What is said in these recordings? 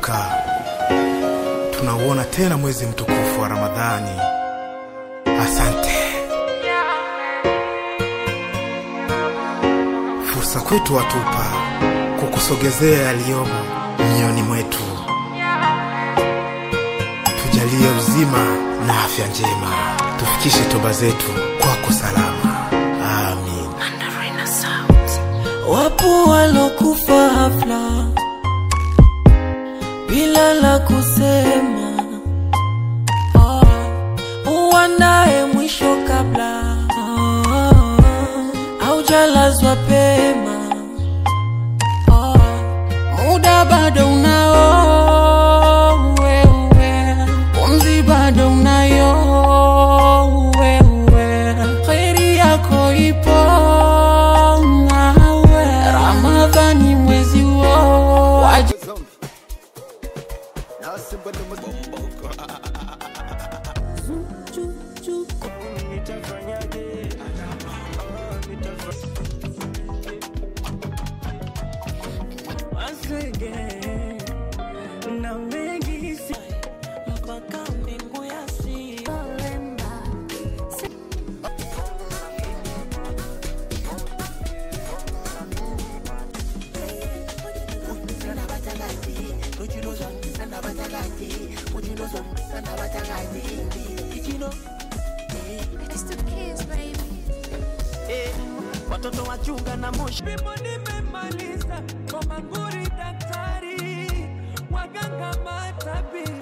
tumevuka, tunauona tena mwezi mtukufu wa Ramadhani. Asante. Fursa kwetu watupa kukusogezea yaliyomo mioyoni mwetu. Tujalie uzima na afya njema, tufikishe toba zetu kwako salama. Amin. Wapo walokufa hafla bila la kusema, oh, uandae mwisho kabla haujalazwa pema. Oh, muda bado unao wewe, pumzi bado unayo wewe, kheri yako ipo nawe, Ramadhani mwezi huo waja na mengi si mpaka mbingu ya si It's the kids, baby. watoto wachunga na moshi Mimo nimemaliza kwa manguri daktari waganga matabibu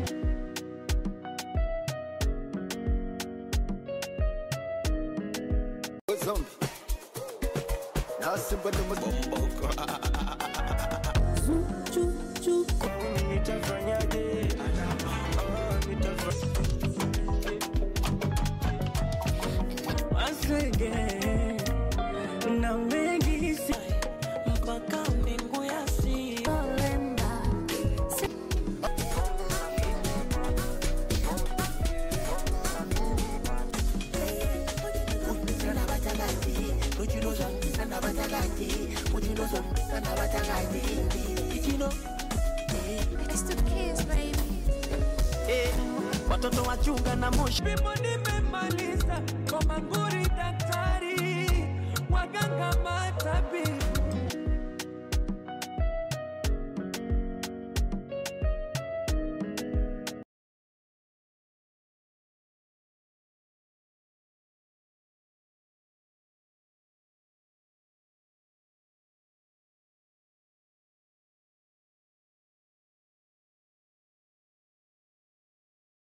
na mengi si mpaka mbingu ya si It's the kids, baby. watoto wachunga na moshi Mimo nimemaliza kwa manguri daktari waganga matabibu